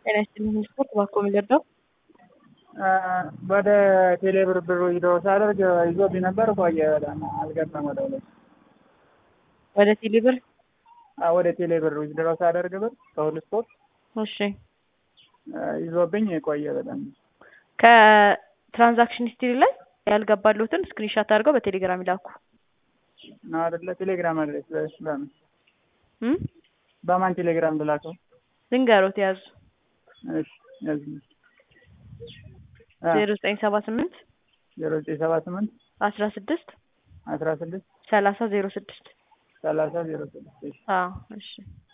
ጤና ይስጥልኝ ስፖርት ባኮ የሚገባው ወደ ቴሌብር ብሩ ሂዶ ሳደርግ ይዞብኝ ነበር። ቆየ በጣም አልገባም። ወደ ሁለት ወደ ቴሌብር ወደ ቴሌብር ዊዝድሮ ሳደርግ ብር ከሁሉ ስፖርት እሺ ይዞብኝ ቆየ በጣም ከትራንዛክሽን ሂስትሪ ላይ ያልገባሉትን ስክሪንሻት አድርገው በቴሌግራም ይላኩ ነው አይደለ? ቴሌግራም አድሬስ በምን እም በማን ቴሌግራም ልላከው? ዝንገሮት ያዙ እሺ ያዝ ዜሮ ዘጠኝ ሰባ ስምንት ዜሮ ዘጠኝ ሰባ ስምንት አስራ ስድስት አስራ ስድስት ሰላሳ ዜሮ ስድስት ሰላሳ ዜሮ ስድስት እሺ አዎ እሺ